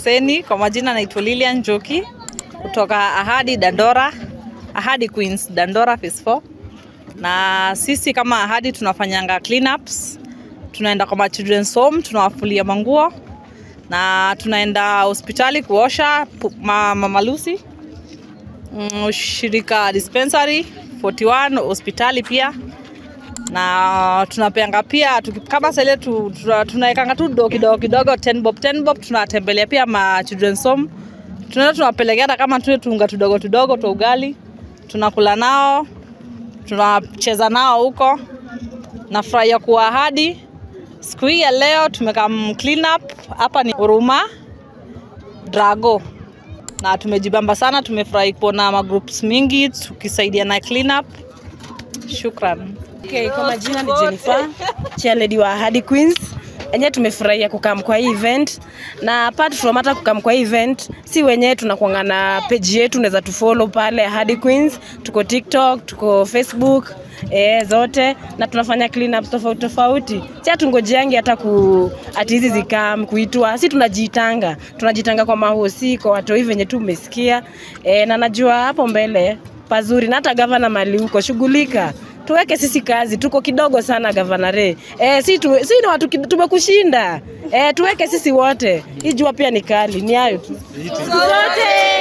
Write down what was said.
Seni, kwa majina naitwa Lilian Njoki kutoka Ahadi Dandora, Ahadi Queens Dandora phase 4. Na sisi kama Ahadi tunafanyanga cleanups, tunaenda kwa ma children's home, tunawafulia manguo na tunaenda hospitali kuosha pu- ma, Mama Lucy mm, shirika dispensary 41 hospitali pia na tunapeanga pia tuki- kama sele tu, tuna- tunaekanga tu do kidogo kidogo 10 bob 10 bob tunatembelea pia ma children's home tunaenda tunawapelekea hata kama tule tunga tudogo tudogo twa ugali tunakula nao tunacheza nao huko nafurahia kuwa ahadi siku hii ya leo tumekam clean up hapa ni huruma drago na tumejibamba sana tumefurahi kuona magroups mingi tukisaidia na clean up shukran Okay, kwa majina ni Jennifer, chairlady wa Ahadi Queens. Enyewe tumefurahia kukam kwa hii event na apart from hata kukam kwa hii event, si wenyewe tunakuanga na page yetu, unaweza tufollow pale Ahadi Queens, tuko TikTok, tuko Facebook eh, zote na tunafanya clean up tofauti tofauti. Si hatungojeangi hata ku ati hizi zikam kuitwa, si tunajitanga, tunajitanga kwa mahosi, kwa watoi venye tu umesikia eh, na najua hapo mbele pazuri na hata gavana mali huko shughulika tuweke sisi kazi, tuko kidogo sana gavana Ray. Eh, si, tu, si ni watu kid- tumekushinda. Eh, tuweke sisi wote. Hii jua pia ni kali, ni hayo tu. Zote.